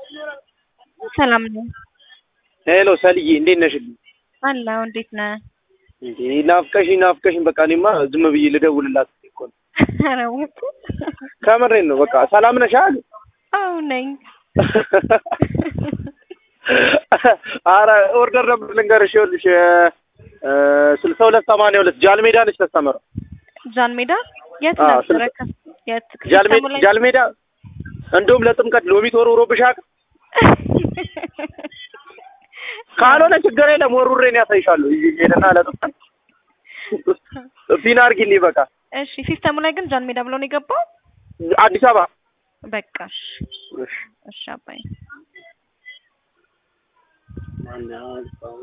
ሰላም ነኝ። ሄሎ ሰልዬ እንዴት ነሽልኝ? አለሁ። እንዴት ነህ? እንዴ ናፍቀሽኝ ናፍቀሽኝ በቃ እኔማ ዝም ብዬ ልደውልላት እኮ ነው። ኧረ ወጡ ከምሬን ነው። በቃ ሰላም ነሽ አይደል? አዎ ነኝ። አረ ኦርደር ነበር ልንገርሽ። ይኸውልሽ ስልሳ ሁለት ሰማንያ ሁለት ጃል ሜዳ ነች ተስተመረው ጃን ሜዳ የት አዎ፣ ነበረ? ስልክ- ከ- የት ጃል ሜዳ ክፍለ ጃል ሜዳ እንደውም ለጥምቀት ሎሚ ተወርውሮብሽ አያውቅም? ካልሆነ ችግር የለም ወሩሬን ያሳይሻለሁ። ይሄንና ለጥምቀት ፒን አድርጊልኝ በቃ እሺ፣ ሲስተሙ ላይ ግን ጃን ሜዳ ብሎ ነው የገባው። አዲስ አበባ በቃ እሺ፣ እሺ እሺ አባይ